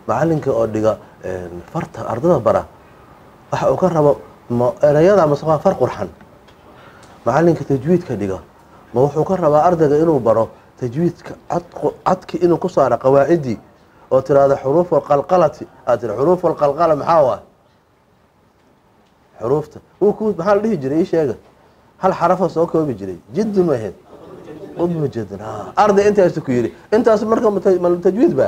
macalinka oo dhiga farta ardada bara waxa uu ka rabo ma erayada mase waa far qurxan macalinka tajwiidka dhiga ma wuxuu ka rabaa ardayga inuu baro tajwiidka cadki inuu ku saaro qawaacidii oo tiraahdo xuruuf alqalqalati aad tira xuruuf alqalqala maxaa waa xuruufta wuu ku maxaa la dhihi jiray ii sheega hal xarafoo soo koobi jiray jiddu ma ahayd udma jidin arday intaasu ku yidhi intaas marka ma tajwiid ba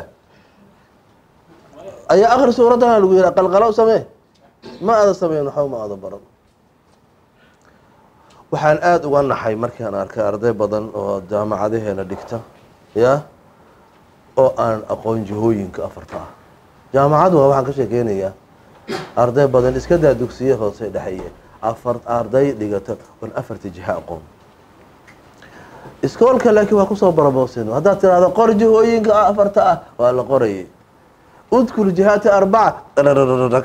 ayaa akri suuradana lagu yihi qalqalo samee ma ada sameyn waxba ma ada baran waxaan aada uga naxay markaan arkay arday badan oo jaamacadaheena dhigta ya oo aan aqoon jihooyinka afarta ah jaamacadu waa waxaan ka sheekeynayaa arday badan iska daa dugsiye hoose dhexeeye afar arday dhigata oon afarta jiha aqoon iskoolka laakiin waa kusoo baraboosin haddaad tirahdo qor jihooyinka afarta ah waa la qorayay udkur jihaati arbaca rrrg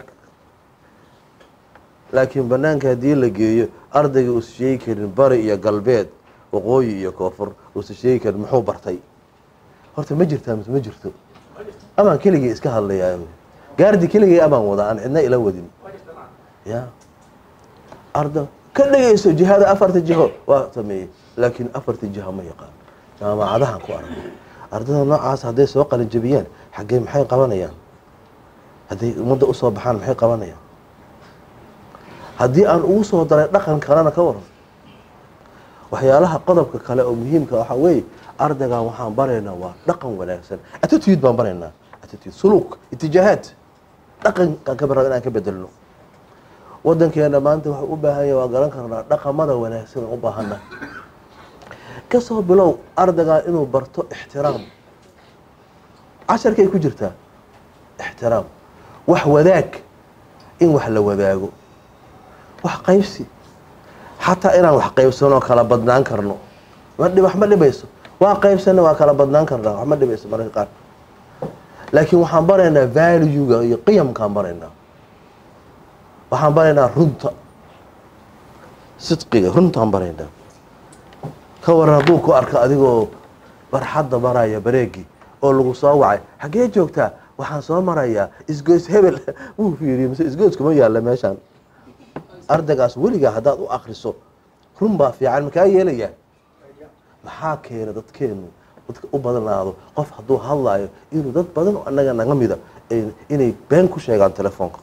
laakiin banaanka haddii la geeyo ardayga uusa sheegi karin bari iyo galbeed waqooyi iyo koonfur uusa sheegi karin muxuu bartay horta ma jirtaa mise ma jirto amaan keligii iska hadlayaa gaardi keligay amaan wada aan cidna ila wadin ya arda ka dhegeyso jihada afarta jiho waa sameeyey laakiin afarta jiho ma yaqaan jaamacadahan ku aragay ardada noocaas hadday soo qalinjabiyaan xaggee maxay qabanayaan hadday ummadda usoo baxaan maxay qabanayaan haddii aan ugu soo daray dhaqan kalena ka waran waxyaalaha qodobka kale oo muhiimka waxaa weeye ardaygan waxaan baraynaa waa dhaqan wanaagsan attitude baan baraynaa attitude suluuk itijaahaad dhaqankaan ka bara inaan ka bedelno wadankeena maanta waxuu u baahan yahay waa garan karnaa dhaqamada wanaagsan u baahana kasoo bilow ardaygan inuu barto ixtiraam casharkay ku jirtaa ixtiraam wax wadaag in wax la wadaago wax qaybsi xataa inaan wax qaybsanoo kala badnaan karno wax ma dhibayso waa qaybsana waa kala badnaan karnaa wax ma dhibayso mararka qaar laakiin waxaan baraynaa valuega iyo qiyamkaan baraynaa waxaan baraynaa runta sidqiga runtaan baraynaa ka waran hadduu ku arko adigoo barxadda maraya bareegii oo lagu soo wacay xaggee joogtaa waxaan soo marayaa isgoys hebel wuu fiiriye mise isgoyskuma yaalla meeshaan ardaygaas weligaa haddaad u akriso run baa fiican makaa yeelayaa maxaa keena dadkeenu dadka u badanaado qof hadduu hadlaayo inuu dad badan oo annaga naga mida inay been ku sheegaan telefoonka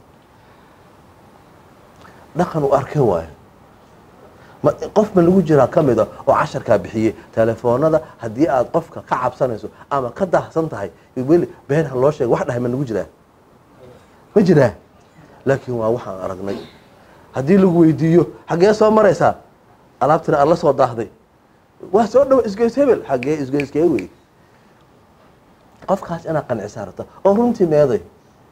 dhaqan u arkay waayo ma qof ma lagu jiraa ka mida oo casharkaa bixiyey telefoonada haddii aad qofka ka cabsanayso ama ka daahsan tahay weli been ha loo sheega wax dhahay ma lagu jiraa ma jiraa laakiin waa waxaan aragnay haddii lagu weydiiyo xaggee soo maraysaa alaabtina aad la soo daahday waa soo dhawo isgoys hebel xaggee isgoyskee wey qofkaas inaad qancisaa rabta oo runtii meeday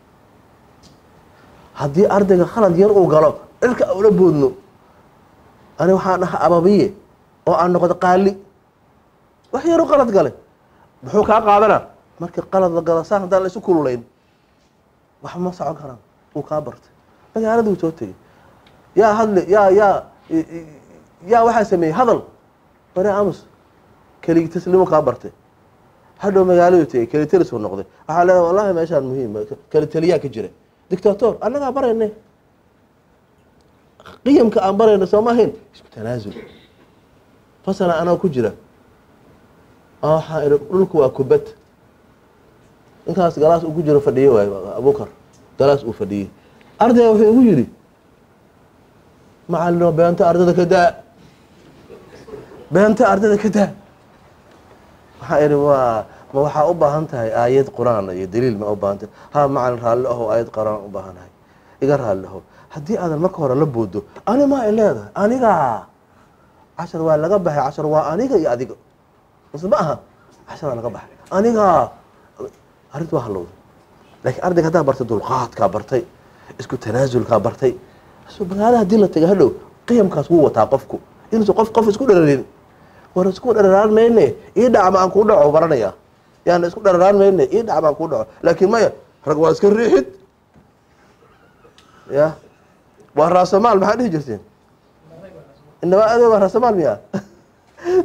haddii ardayga khalad yar uu galo cirka ula boodno ani waxaan dhaha ababiye oo aan noqdo qaali wax yaru qalad gale muxuu kaa qaadana markii qalad la galo saan haddaan la isu kululayn wax ma socon karaan wuu kaa bartay magaaladuu soo tegey yaa hadle yaa yaa yaa waxaa sameeyey hadal bari amus keligi tasliimo kaa bartay hadhow magaaladuu tegey kelitelisuu noqday waxaa leedahay wallahi meeshaan muhiim keliteliyaa ka jira dictator annagaa barayne qiyamka aan barayno soo ma ahayn isku tanaasul fasala anaa ku jira waxaa ihi dhulku waa kubad ninkaas galaas uu ku jiro fadhiye waay abukar galaas uu fadhiyey ardayga wuxuu igu yidhi macalino beenta ardada ka daa beenta ardada ka daa waxaa ihi waa ma waxaa u baahan tahay aayad qur-aan iyo daliil ma u baahan tahay ha macalin raalli aho aayad qur-aan u baahanahay iga raalli aho haddii aadan marka hore la boodo ani maa i leedahay aniga cashar waa laga baxay cashar waa aniga iyo adiga mase ma aha cashar waa laga baxay aniga arrinta waa halowda laakiin ardayga haddaa bartay dulqaadkaa bartay isku tanaasulkaa bartay magaalada hadii la taga hadhow qiyamkaas wuu wataa qofku inuusan qof qof isku dhararin war isku dhararaan mayne ii dhacma aan kuu dhaco baranaya yaan isku dhararaan mayne ii dhacma aan kuu dhaco laakiin maya rag waa iska riixid ya waa raasamaal maxaa dhihi jirteen inabaa ade waa raasamaal miya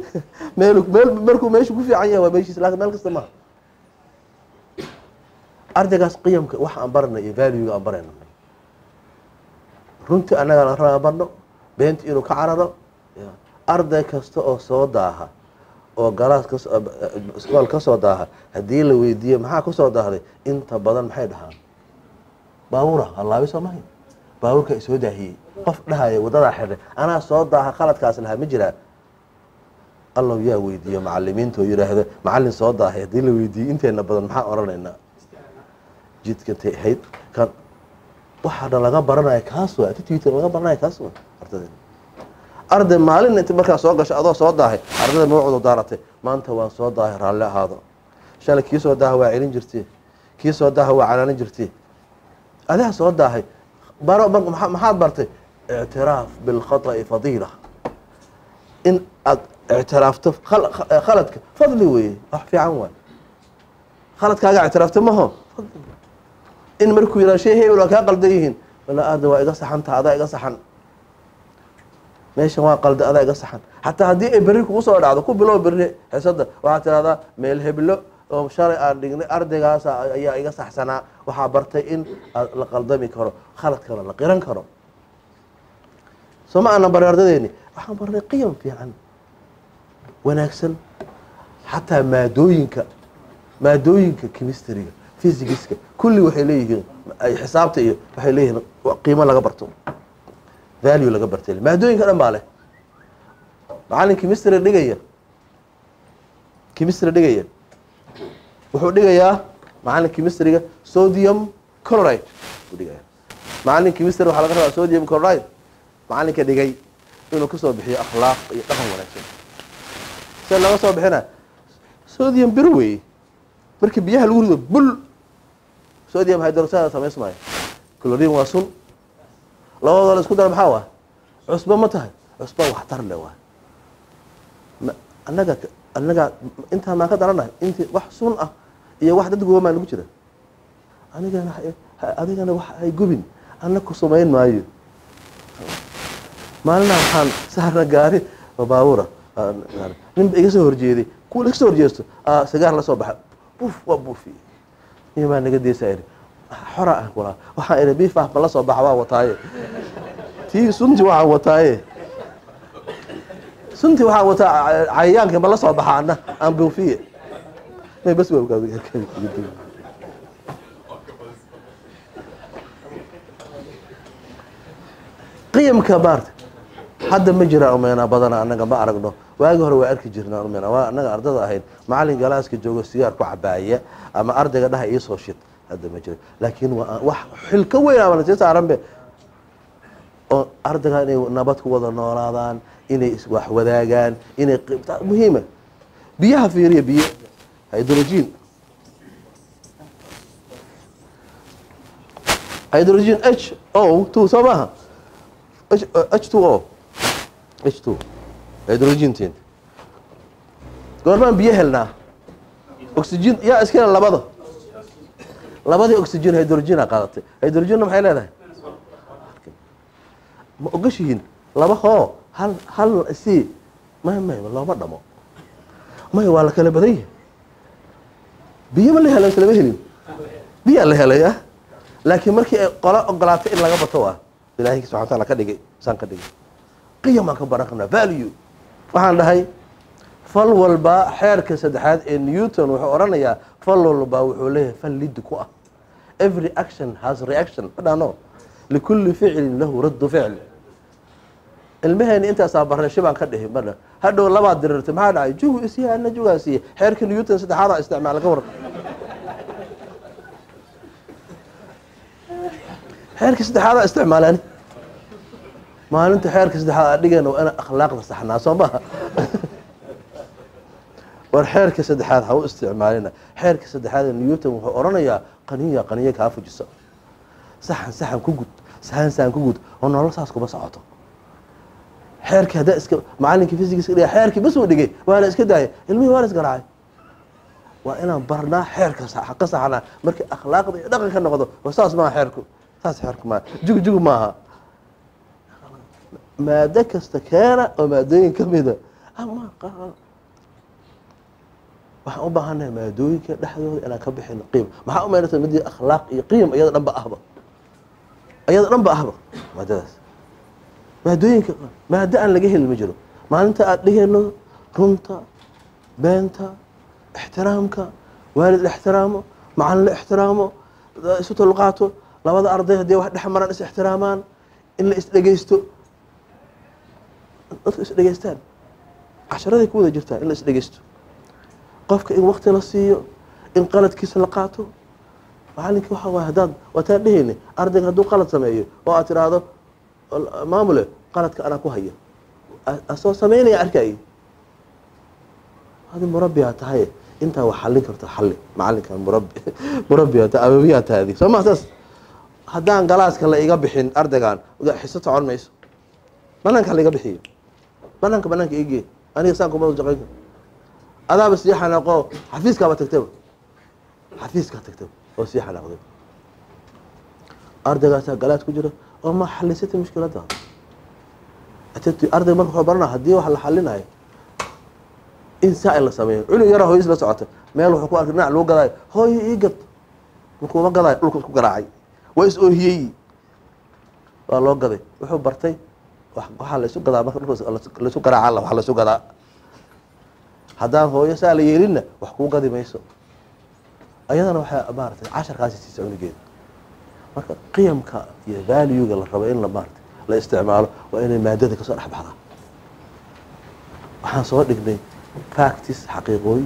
meel meel markuu meeshu ku fiican yahay waa meeshiis laakin meel kasta maha ardaygaas qiyamka wax aan barana iyo valuega aan barayna runtii annaga la raba barno beenta inuu ka cararo arday kasta oo soo daaha oo galaas kas iskool ka soo daaha haddii la weydiiyo maxaa ku soo daahday inta badan maxay dhahaan baabuura hallaabi soo mahay baabuurka isoo daahiyey qof dhahaya wadadaa xidhay anaa soo daaha khaladkaas lahaa ma jiraa allow yaa weydiiyo macalimiinta oo yidhaahda macallin soo daahay haddii la weydiiyey inteena badan maxaa odhanaynaa jidka tay ahayd kan waxaana laga baranaya kaas waa attitude laga baranaya kaas waa ardayda arday maalin inta markaa soo gasho adoo soo daahay ardayda magacooda daaratay maanta waan soo daahay raalli ahaado shalay kii soo daaha waa celin jirtee kii soo daaha waa canaanin jirtee adiga soo daahay baro maxaad bartay ictiraaf bilkhata'i fadiila in aad ictiraafto khaladka fadli weeye wax fiican waay khaladkaaga ictiraafta maho in markuu yihah shay hebel waa kaa qaldan yihiin wala arday waa iga saxanta adaa iga saxan meeshan waa qalda adaa iga saxan xataa haddii ay berri kugu soo dhacdo ku bilow berri xisada waxaad tidhahdaa meel heblo oo shalay aan dhignay ardaygaas ayaa iga saxsanaa waxaa bartay in la qaldami karo khaladkana la qiran karo soo ma aanan baray ardadeeni waxaan barnay qiyam fiican wanaagsan xataa maadooyinka maadooyinka chemistryga physicska kulli waxay leeyihiin xisaabta iyo waxay leeyihiin qiimo laga barto value laga bartay maadooyinka dhan baa leh macallin chemistry dhigaya chemistry dhigaya wuxuu dhigayaa macallin chemistryga sodium chloride buu dhigaya macallin chemistry waxaa laga rabaa sodium chloride macallinka dhigay inuu ka soo bixiyo akhlaaq iyo dhaqan wanaagsan se laga soo bixina sodium bir weeye markii biyaha lagu rido bul sodium hydroxide samaysmaayo chlorine waa sun labadooda la isku dara maxaa waa cusbo ma tahay cusbo waxtar le waay annaga annaga intaa maan ka daranahay intii wax sun ah iyo wax dad goomaa lagu jira anigana adigana wax ay gubin anna ku samayn maayo maalinaa waxaan saarna gaari oo baabuura ninba iga soo horjeeday kuwa iga soo horjeesto sigaar la soo baxa buf waa buufiye nin baa naga deysaa iri xora ah kulaa waxaan iri biifah ma la soo baxa waa wataaye tii sunti waxaan wataaye sunti waxaan wataa cayayaanka ma la soo baxa ana aan buufiye may bas qiyamka maarta hadda ma jiraan umeynaa badana anaga ma aragno waagi hore waa arki jirnaan umeynaa waa anaga ardada ahayd macallin galaaska joogo sigaar ku cabaaya ama ardayga dhaha iisoo shid hadda ma jira laakiin waa wax xil ka weyn ama sii saaranbe oo ardayga inay nabad ku wada noolaadaan inay wax wadaagaan inay muhiima biyaha fiiriya biyo hydrogen hydrogen h o two soo maaha h two o h two hydrogentin goormaan biyo helnaa oxygen yaa iskale labada labadii oxygen hydrogena qaadatay hydrogenna maxay leedahay ma ogashihiin laba hoo hal hal si may may looma dhamo may waa la kala badan yahay biyo ma la helo islama helin biyaa la helay ah laakiin markii ay qolo ogolaatay in laga bato ah ilaahay subxana wataala ka dhigay saan ka dhigay qiyamaan ka baran karnaa value waxaan dhahay fal walba xeerka saddexaad ee newton wuxuu odhanayaa fal walba wuxuu leeyahay fal lid ku ah every action has reaction madhano likulli ficlin lahu raddu ficl ilmaheeni intaasaa barnay shibaan ka dhihi madha hadhow labaad dirirtay maxaa dhacay jugu isiya ana jugaa siiye xeerka newton saddexaadaa isticmaala ka waran xeerka saddexaadaa isticmaalaan maalinta xeerka saddexaad aa dhigayna waa inaan akhlaaqda saxnaa soo maha war xeerka saddexaad ha u isticmaalina xeerka saddexaad ee newton wuxuu odhanayaa qaniya qaniya kaa fujiso saxan saxan ku gud saxan saxan ku gud oo nolol saas kuma socoto xeerkii haddaa iska macallinkii physics dhiga xeerkii bas uu dhigay waana iska daaya ilmihii waana isgaraacay waa inaan barnaa xeerka ka saxnaa markii akhlaaqda iyo dhaqanka noqdo war saas maaha xeerku saas xeerku maaha jugjug maaha maado kasta keena oo maadooyin ka mida ama waxaan u baahannahay maadooyinka dhexdooda inaan ka bixino qiim maxaa u maynaysa midii akhlaaq iyo qiim iyada dhanba ahba iyada dhanba ahba maadadaas maadooyinka maado aan laga helin ma jiro maalinta aada dhigayno runta beenta ixtiraamka waalid la ixtiraamo macalin la ixtiraamo isu tulqaato labada arday haddii wax dhex maraan is ixtiraamaan in la isdhegeysto dadku isdhegeystaan casharaday ku wada jirtaa in la isdhegeysto qofka in wakti la siiyo in qaladkiisa la qaato macalinka waxa waay haddaad waataan dhehayni ardayga hadduu qalad sameeyo oo aad tiraahdo maamule qaladka anaa ku haya asoo sameynaya arkaayo adi murabbiyaa tahay intaa wax xallin karto xalli macalinka murabbi murabbiyaa tahay ababiyaa tahay adig soo ma saas haddaan galaaska la iga bixin ardaygan xiso socon mayso banaanka la iga bixiyo banaanka banaanka igee aniga saan kuma jaqayn karo adaaba sii xanaaqo xafiiskaaba tagtaba xafiiskaa tagtaba oo sii xanaaqday ardaygaasaa galaad ku jira oo ma xalisatay mushkiladda ardayga marka wuxuu baranaa haddii wax la xalinayo in saa in la sameeyo cunug yara hooyis la socota meel wuxuu ku arkay dhinac lagu gadaayo hooyo ii gad markuuma gadaayo dhulka isku garaacay waa is oohiyey waa loo gaday wuxuu bartay waxaa la isu gadaa marka dhulka laisu garaaca wax la isu gadaa haddaan hooyo saa la yeelinna wax kuu gadi mayso ayadana waxay maaratay casharkaasi siisa cunugeeda marka qiyamka iyo valuega la rabo in la maarata la isticmaalo waa inay maadada kasoo dhex baxdaa waxaan soo dhignay practice xaqiiqooyin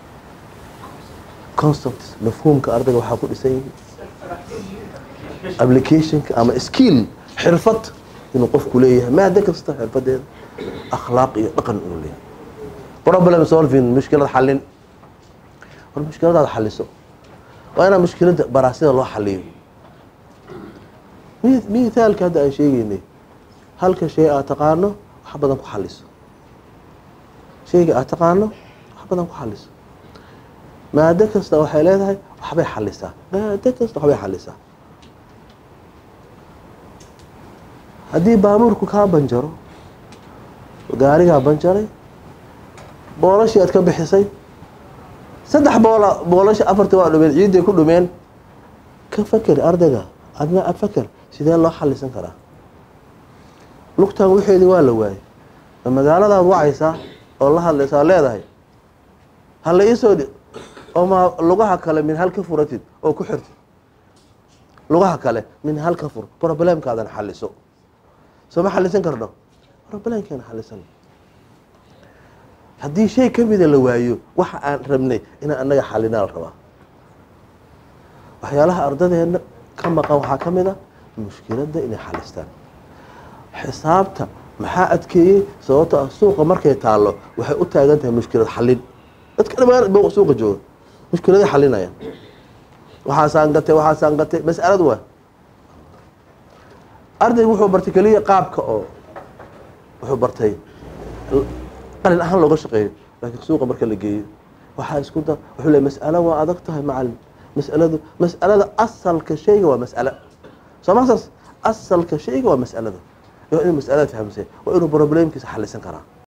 concepts mafhuumka ardayga waxaa ku dhisan yihi applicationka ama skill xirfad inuu qofku leeyahay maado kasta xirfadeeda akhlaaq iyo dhaqan inuu leeyahay problem solving mushkilad xalin war mushkiladaad xaliso waa inaa mushkiladda baraasida loo xaliyo mithaalka hadda aan sheegeynay halka shay aad taqaano wax badan ku xaliso shayga aad taqaano wax badan ku xaliso maado kasta waxay leedahay waxbay xalisaa maado kasta waxbay xalisaa haddii baabuurku kaa banjaro gaarigaa banjaray boolashii aad ka bixisay saddex boola boolasha afartii waa dhumeen ciidday ku dhumeen ka faker ardayga adna ad faker sidee loo xalisan karaa lugtan waxeedii waa la waayey ma magaaladaad wacaysaa oo la hadlaysaa leedahay hala iisoo dhi oo ma lugaha kale min hal ka furatid oo ku xirtid lugaha kale min hal ka fur problemkaadan xaliso soo ma xalisan karno problemkeena xalisan haddii shay kamida la waayo waxa aan rabnay inaan anaga xalinaa la rabaa waxyaalaha ardadeena ka maqan waxaa ka mid a mushkiladda inay xalistaan xisaabta maxaa adkeeyey sababto ah suuqa markay taallo waxay u taagan tahay mushkilad xalin dadka dhamaan suuqa jooga mushkiladay xalinayaan waxaasaan gatay waxaasaan gatay mas'alad waa ardaygu wuxuu bartay keliya qaabka oo wuxuu bartay qalin ahaan looga shaqeeyo laakiin suuqa marka la geeyo waxaa isku da wuxuu le mas'alo waa adag tahay macalin mas'aladu mas'alada asalka shayga waa mas'alo soo ma saas asalka shayga waa mas'alada waa inuu mas'alada fahamsay waa inuu problemkiisa xalisan karaa